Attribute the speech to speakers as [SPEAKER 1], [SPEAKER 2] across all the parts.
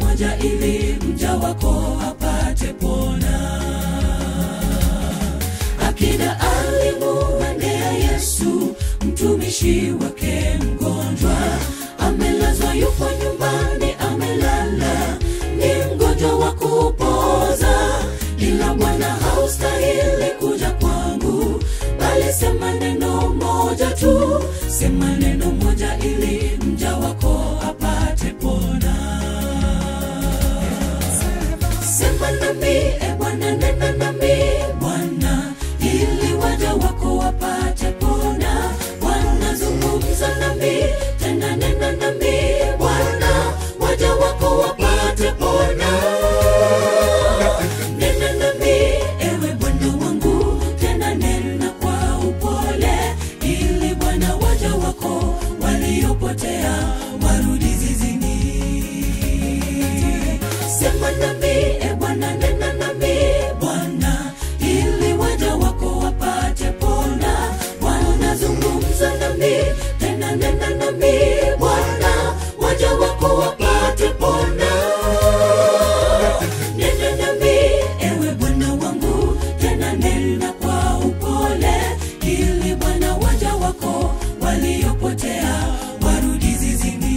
[SPEAKER 1] moja ili mja wako apate pona akida alimuendea yesu mtumishi wake mgonjwa amelazwa yupo nyumbani amelala ni mgonjwa wa kupoza ila bwana haustahili kuja kwangu bali sema neno moja tu sema neno moja ili mja wako apate pona sema nami e bwana nena nami bwana ili waja wako wapate pona bwana zungumza nami tena nena nami bwana waja wako wapate pona nena nami ewe bwana wangu tena nena kwa upole ili bwana waja wako waliopotea warudi zizini sema nami e bwana nena nami bwana ili waja wako wapate pona bwana zungumza nami tena nena nami bwana waja wako wapate pona nena nami ewe bwana wangu tena nena kwa upole ili bwana waja wako waliopotea warudi zizini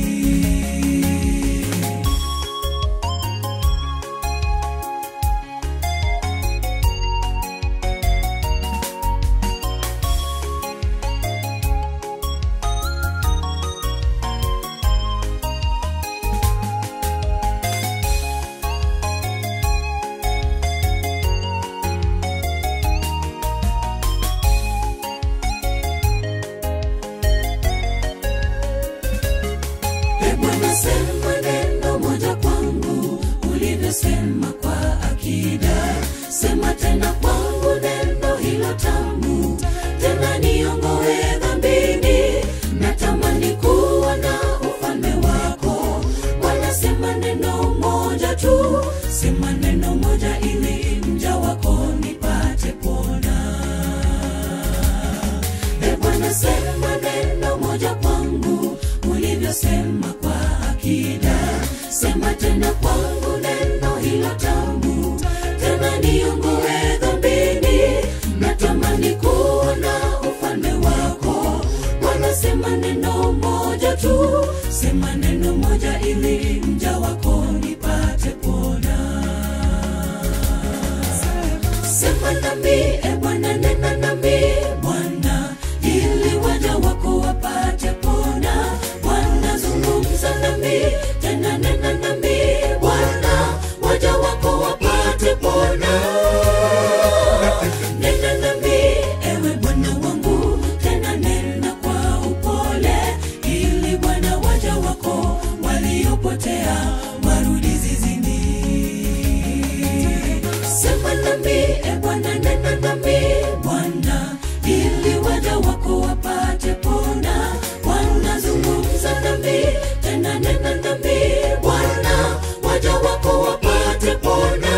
[SPEAKER 1] E Bwana, sema neno moja kwangu ulivyosema kwa akida. Sema tena kwangu neno hilo tamu, tena niongoe dhambini. Natamani kuwa na ufalme wako. Bwana, sema neno moja tu, sema neno moja ili mja wako nipate pona. E Bwana, sema neno moja kwangu ulivyosema kwa akida. Sema tena kwangu neno hilo tamu, tena niongoe dhambini. Natamani kuwa na ufalme wako. Bwana, sema neno moja tu, sema neno moja ili mja wako nipate pona sema nami e bwana nena nami bwana ili waja wako wapate pona bwana zungumza nami tena nena nami bwana waja wako wapate pona nena nami ewe bwana wangu tena nena kwa upole ili bwana waja wako waliopotea warudi zizini sema nami e bwana nena nami bwana ili waja wako wapate pona bwana zungumza nami tena nena nami bwana waja wako wapate pona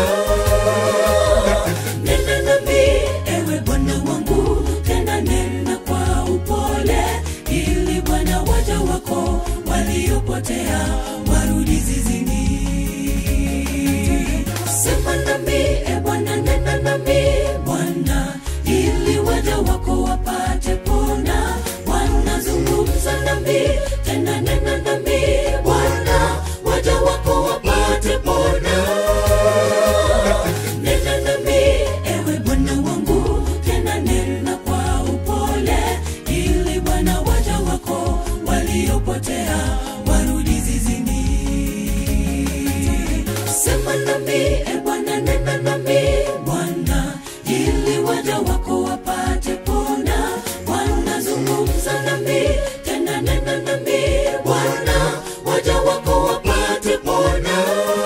[SPEAKER 1] nena nami ewe bwana wangu tena nena kwa upole ili bwana waja wako waliopotea warudi zizini sema nami e bwana nena nami bwana ili waja wako wapate pona bwana zungumza nami tena nena nami bwana waja wako wapate pona nena nami ewe bwana wangu tena nena kwa upole ili bwana waja wako waliopotea warudi zizini sema nami e bwana nena nami bwana ili waja wako wapate pona bwana zungumza nami tena nena nami bwana waja wako wapate pona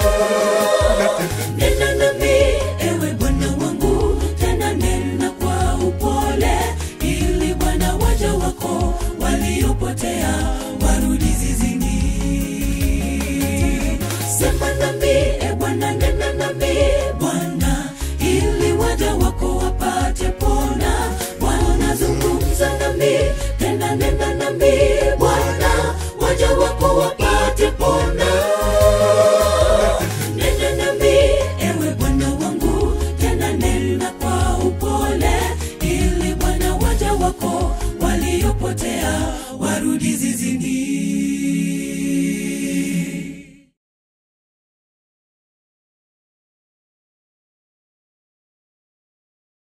[SPEAKER 1] nena nami ewe bwana wangu tena nena kwa upole ili bwana waja wako waliopotea warudi zizini sema